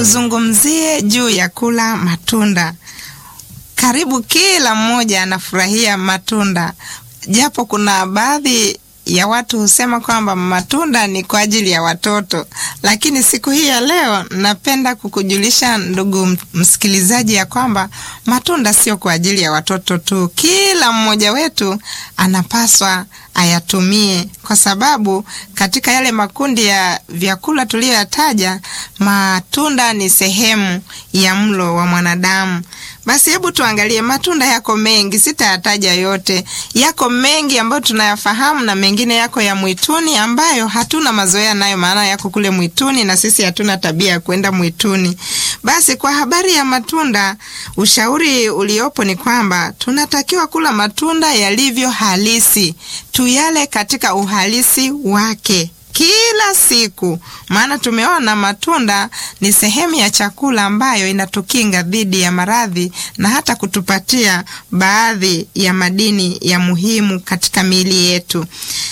tuzungumzie juu ya kula matunda. Karibu kila mmoja anafurahia matunda, japo kuna baadhi ya watu husema kwamba matunda ni kwa ajili ya watoto, lakini siku hii ya leo napenda kukujulisha ndugu msikilizaji, ya kwamba matunda sio kwa ajili ya watoto tu. Kila mmoja wetu anapaswa ayatumie, kwa sababu katika yale makundi ya vyakula tuliyoyataja, matunda ni sehemu ya mlo wa mwanadamu. Basi hebu tuangalie matunda. Yako mengi, sitayataja yote. Yako mengi ambayo tunayafahamu na mengine yako ya mwituni ambayo hatuna mazoea nayo, maana yako kule mwituni na sisi hatuna tabia ya kwenda mwituni. Basi kwa habari ya matunda, ushauri uliopo ni kwamba tunatakiwa kula matunda yalivyo halisi, tuyale katika uhalisi wake kila siku, maana tumeona matunda ni sehemu ya chakula ambayo inatukinga dhidi ya maradhi na hata kutupatia baadhi ya madini ya muhimu katika miili yetu.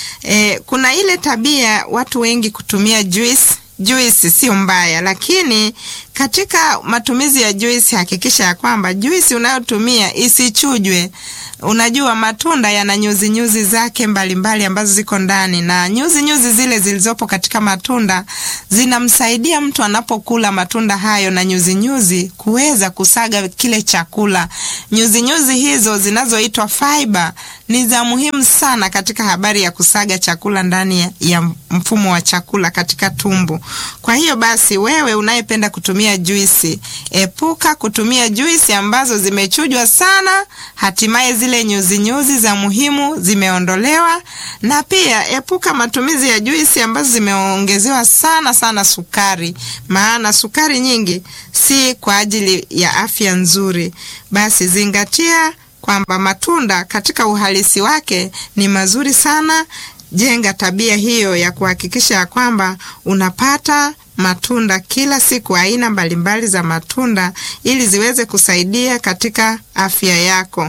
E, kuna ile tabia watu wengi kutumia juice. Juisi sio mbaya, lakini katika matumizi ya juisi hakikisha ya kwamba juisi unayotumia isichujwe. Unajua matunda yana nyuzi nyuzi zake mbalimbali mbali ambazo ziko ndani, na nyuzi nyuzi zile zilizopo katika matunda zinamsaidia mtu anapokula matunda hayo na nyuzi nyuzi kuweza kusaga kile chakula. Nyuzi nyuzi hizo zinazoitwa fiber ni za muhimu sana katika habari ya kusaga chakula ndani ya mfumo wa chakula katika tumbo. Kwa hiyo basi, wewe unayependa kutumia juisi, epuka kutumia juisi ambazo zimechujwa sana, hatimaye zile nyuzi nyuzi za muhimu zimeondolewa, na pia epuka matumizi ya juisi ambazo zimeongezewa sana sana sukari, maana sukari nyingi si kwa ajili ya afya nzuri. Basi zingatia kwamba matunda katika uhalisi wake ni mazuri sana. Jenga tabia hiyo ya kuhakikisha ya kwamba unapata matunda kila siku, aina mbalimbali za matunda ili ziweze kusaidia katika afya yako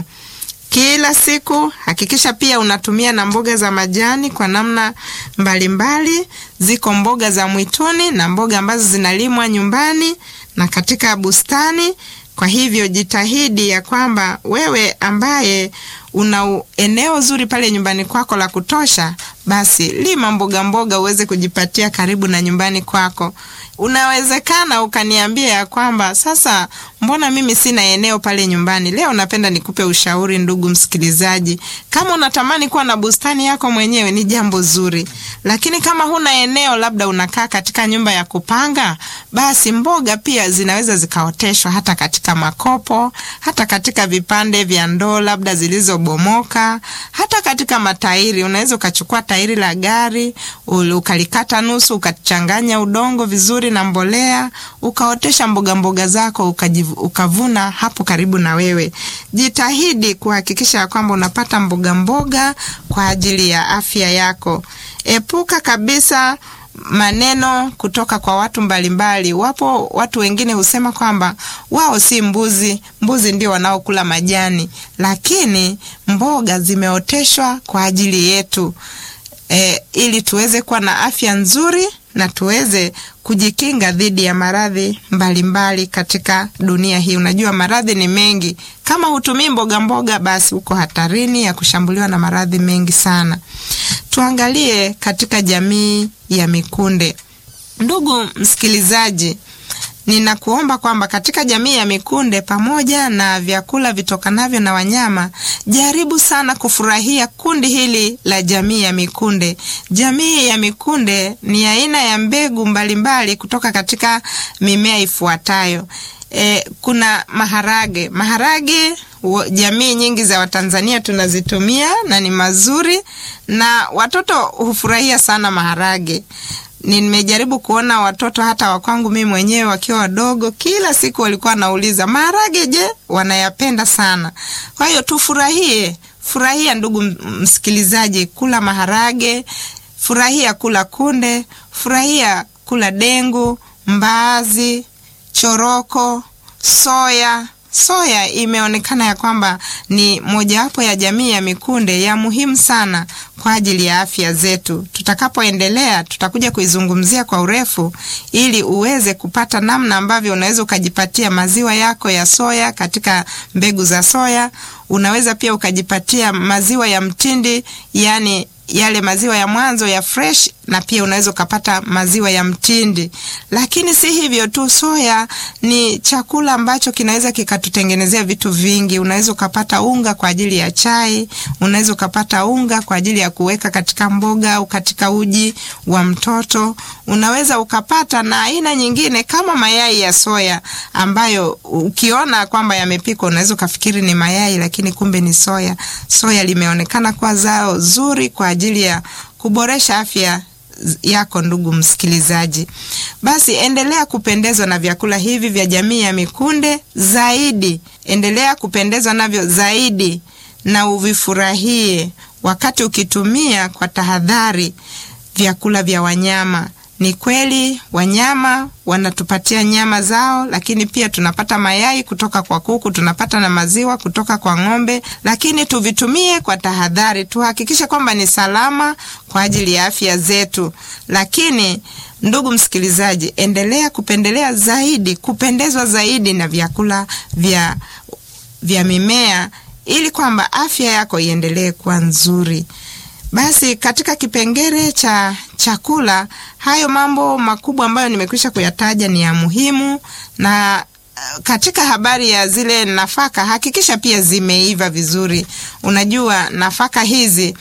kila siku. Hakikisha pia unatumia na mboga za majani kwa namna mbalimbali mbali. Ziko mboga za mwituni na mboga ambazo zinalimwa nyumbani na katika bustani. Kwa hivyo jitahidi ya kwamba wewe ambaye una eneo zuri pale nyumbani kwako la kutosha, basi lima mboga mboga uweze kujipatia karibu na nyumbani kwako. Unawezekana ukaniambia ya kwamba sasa, mbona mimi sina eneo pale nyumbani? Leo napenda nikupe ushauri, ndugu msikilizaji. Kama unatamani kuwa na bustani yako mwenyewe ni jambo zuri, lakini kama huna eneo, labda unakaa katika nyumba ya kupanga, basi mboga pia zinaweza zikaoteshwa hata katika makopo, hata katika vipande vya ndoo labda zilizobomoka, hata katika matairi. Unaweza ukachukua tairi la gari ukalikata nusu, ukachanganya udongo vizuri na mbolea, ukaotesha mboga mboga zako ukajivu, ukavuna hapo karibu na wewe. Jitahidi kuhakikisha ya kwamba unapata mboga mboga kwa ajili ya afya yako. Epuka kabisa maneno kutoka kwa watu mbalimbali. Wapo watu wengine husema kwamba wao si mbuzi, mbuzi ndio wanaokula majani, lakini mboga zimeoteshwa kwa ajili yetu e, ili tuweze kuwa na afya nzuri na tuweze kujikinga dhidi ya maradhi mbalimbali katika dunia hii. Unajua maradhi ni mengi. Kama hutumii mboga mboga, basi uko hatarini ya kushambuliwa na maradhi mengi sana. Tuangalie katika jamii ya mikunde. Ndugu msikilizaji, ninakuomba kwamba katika jamii ya mikunde, pamoja na vyakula vitokanavyo na wanyama, jaribu sana kufurahia kundi hili la jamii ya mikunde. Jamii ya mikunde ni aina ya mbegu mbalimbali mbali kutoka katika mimea ifuatayo. E, kuna maharage. Maharage jamii nyingi za Watanzania tunazitumia na ni mazuri, na watoto hufurahia sana maharage. Nimejaribu kuona watoto hata wakwangu mimi mwenyewe wakiwa wadogo, kila siku walikuwa wanauliza maharage, je, wanayapenda sana. Kwa hiyo tufurahie, furahia ndugu msikilizaji, kula maharage, furahia kula kunde, furahia kula dengu, mbaazi, choroko, soya, soya imeonekana ya kwamba ni mojawapo ya jamii ya mikunde ya muhimu sana kwa ajili ya afya zetu. Tutakapoendelea tutakuja kuizungumzia kwa urefu, ili uweze kupata namna ambavyo unaweza ukajipatia maziwa yako ya soya katika mbegu za soya. Unaweza pia ukajipatia maziwa ya mtindi, yani yale maziwa ya mwanzo ya fresh, na pia unaweza ukapata maziwa ya mtindi. Lakini si hivyo tu, soya ni chakula ambacho kinaweza kikatutengenezea vitu vingi. Unaweza ukapata unga kwa ajili ya chai, unaweza ukapata unga kwa ajili ya kuweka katika mboga au katika uji wa mtoto. Unaweza ukapata na aina nyingine kama mayai ya soya ambayo ukiona kwamba yamepikwa unaweza ukafikiri ni mayai, lakini kumbe ni soya. Soya limeonekana kuwa zao zuri kwa ajili ya kuboresha afya yako ndugu msikilizaji. Basi endelea kupendezwa na vyakula hivi vya jamii ya mikunde zaidi, endelea kupendezwa navyo zaidi na uvifurahie wakati ukitumia kwa tahadhari vyakula vya wanyama. Ni kweli wanyama wanatupatia nyama zao, lakini pia tunapata mayai kutoka kwa kuku, tunapata na maziwa kutoka kwa ng'ombe, lakini tuvitumie kwa tahadhari, tuhakikishe kwamba ni salama kwa ajili ya afya zetu. Lakini ndugu msikilizaji, endelea kupendelea zaidi, kupendezwa zaidi na vyakula vya, vya mimea ili kwamba afya yako iendelee kuwa nzuri. Basi katika kipengele cha chakula, hayo mambo makubwa ambayo nimekwisha kuyataja ni ya muhimu, na katika habari ya zile nafaka, hakikisha pia zimeiva vizuri. Unajua nafaka hizi